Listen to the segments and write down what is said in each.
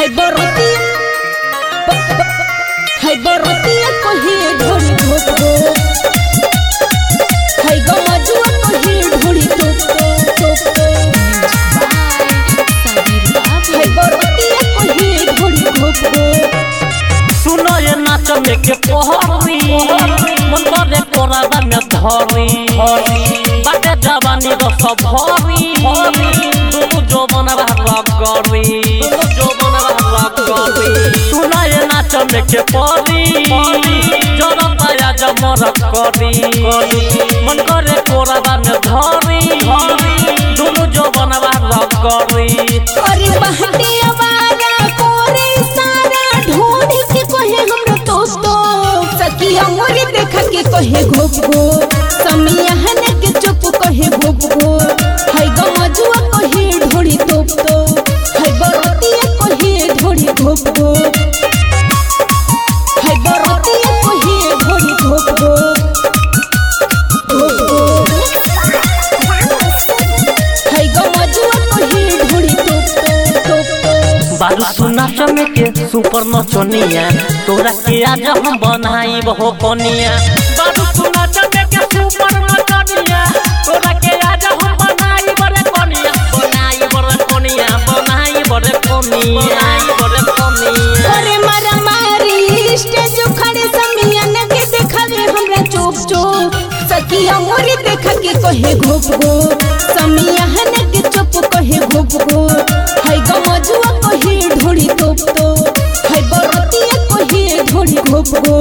है बरती है बरती कही ढोली धोप दो है गमजुआ कही ढोली टोप दो टोप दो है बरती कही ढोली धोप दो सुनो ये नाच में के पहरी मन करे कोराबा में धरी बाटे जवानी रो सब भरी दुनु जवान रहला करी दुनु जवान रहला करी सुनो ये नाच में के पहरी जरता या जमर करी मन करे कोराबा में धरी दुनु जवान रहला करी अरे बहते आवारा कोरे सारा ढोली के कहे हमरो दोस्त सखिया मोरे देखा के कहे घोप घो समिया हने के चुप कहे घोप घो है गमजुआ कहे ढोली तोप तो है बरतिया कहे ढोली घोप घो है बरतिया कहे ढोली घोप घो घोप घो है गमजुआ कहे ढोली तोप तो तोप तो बारू सुना चमे के सुपर नचनिया तोरा के आज हम बनाई बहु कनिया बारू सुना चमे के सुपर नचनिया तोरा के आज हम बनाई बड़े कनिया बनाई बड़े कनिया बनाई बड़े कनिया बनाई बड़े कनिया अरे मारा मारी स्टेज खड़े समिया के देखावे हमरा चोप चोप सखिया मोरी देखा के कहे घोप घो समिया हने के चुप कहे घोप घो है गमजुआ कहे ढोली तोप तो है बरतिया कहे ढोली घोप घो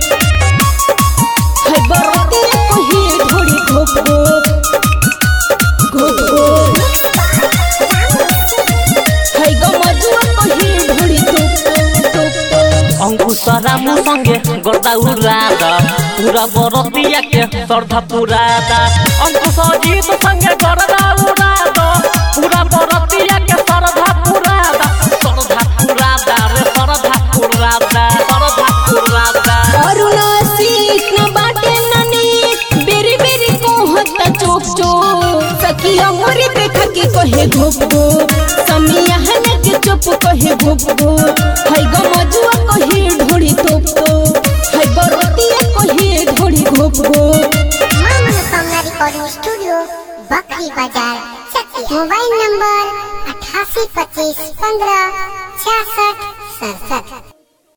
है बरतिया कहे ढोली घोप घो घोप घो है गमजुआ कहे ढोली तोप तो तोप तो अंकुशरा मुसंगे गर्दा उरादा पूरा बरतिया के श्रद्धा पुरादा अंकुश जीत संगे गर्दा उरादा पूरा बरतिया के श्रद्धा पुरादा श्रद्धा पुरादा रे श्रद्धा पुरादा श्रद्धा पुरादा अरुणा सीख न बाटे ननी बेरी बेरी कोहता चोप चोप सखिया मोरे देखा के कहे घोप घो समिया हने के चुप कहे घोप घो है गमजुआ कहे ढोली तोप तो है बरतिया कहे ढोली घोप घो मां मनोकामना रिकॉर्डिंग स्टूडियो बकरी बाजार चकिया मोबाइल नंबर अठासी पच्चीस पंद्रह छियासठ सड़सठ